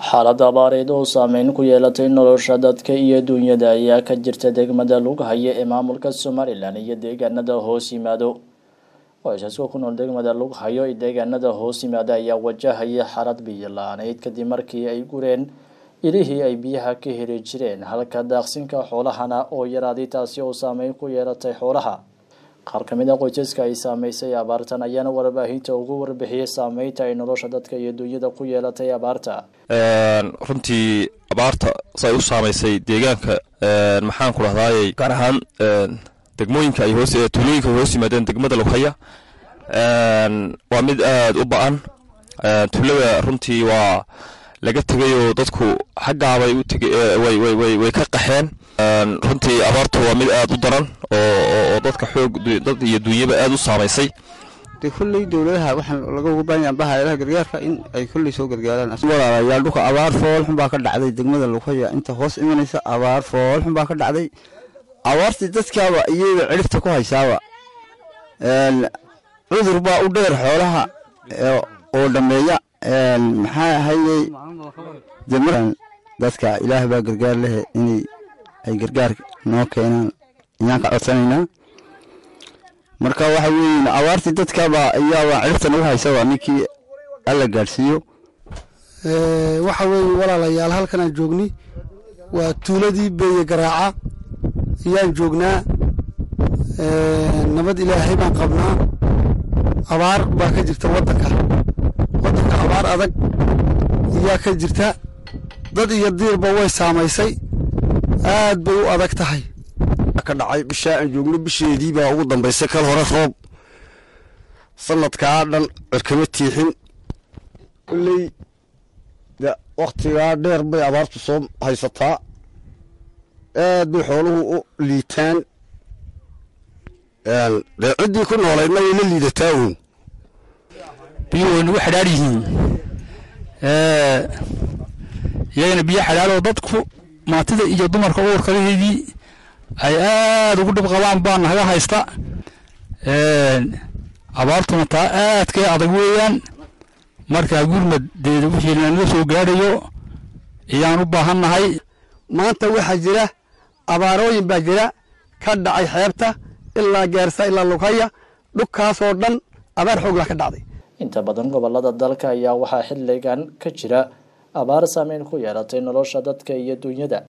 xaalad abaareed oo saameyn ku yeelatay nolosha dadka iyo duunyada ayaa ka jirta degmada lughaya ee maamulka somalilan iyo deegaanada hoos yimaado qoysaska ku nool degmada lughayo ee deegaanada hoos yimaada ayaa wajahaya xaalad biyo la-aaneyd kadib markii ay gureen ilihii ay biyaha ka heli jireen halka daaqsinka xoolahana oo yaraaday taasi oo saameyn ku yeelatay xoolaha qaar ka mid a qoysaska ay saameysay abaartan ayaana warbaahinta ugu warbixiyey saameynta ay nolosha dadka iyo duunyada ku yeelatay abaarta runtii abaarta say u saamaysay deegaanka maxaan ku dhahdaayey gaar ahaan degmooyinka ay hoos tuulooyinka ay hoos yimaadeen degmada lughaya waa mid aada u ba-an tuulada runtii waa laga tegayoo dadku xaggaabay u tege way ka qaxeen runtii abaartu waa mid aada u daran oo dadka xoog dad iyo duunyaba aada u saamaysay de kolley dowladaha waxaan laga uga baahan yahay hayadaha gargaarka in ay kolley soo gargaaraan walaalayaal dhulka abaar foolxun baa ka dhacday degmada lughaya inta hoos imanaysa abaar foolxun baa ka dhacday abaartii dadkaaba iyada cirifta ku haysaaba cudur baa u dheer xoolaha oo dhammeeya maxaa ahayey dadka ilaah baa gargaar lehe inay ay gargaar noo keenaan ayaan ka codsanaynaa marka waxa weeye abaartii dadkaba ayaaba cirifta nagu haysaba ninkii alla gaadhsiiyo waxa weeye walaalayaal halkan aan joogni waa tuuladii beeye garaaca ayaan joognaa nabad ilaahay baan qabnaa abaar baa ka jirta waddanka waddanka abaar adag ayaa ka jirta dad iyo diirba way saamaysay aad bay u adag tahay ka dhacay bishaa aan joogno bisheedii baa ugu dambaysay kal hore roob sanadkaa dhan cirkama tiixin kolley de wakhtigaa dheer bay abaartu soo haysataa aad bay xooluhu u liitaan dee ciddii ku noolaydna way la liidataa uun biyuhu way nagu xadhaar yihiin iyagana biyo xadhaaroo dadku maatida iyo dumarka uurkalaheedii ay aada ugu dhib qabaan baa naga haysta abaartuna taa aadkay adag weeyaan markaa gurmadeeda wixii lanaga soo gaadhayo ayaan u baahan nahay maanta waxaa jira abaarooyin baa jira ka dhacay xeebta ilaa gaarsa ilaa lughaya dhulkaasoo dhan abaar xoogla ka dhacday inta badan gobolada dalka ayaa waxaa xilligan ka jira abaar saameyn ku yeelatay nolosha dadka iyo duunyada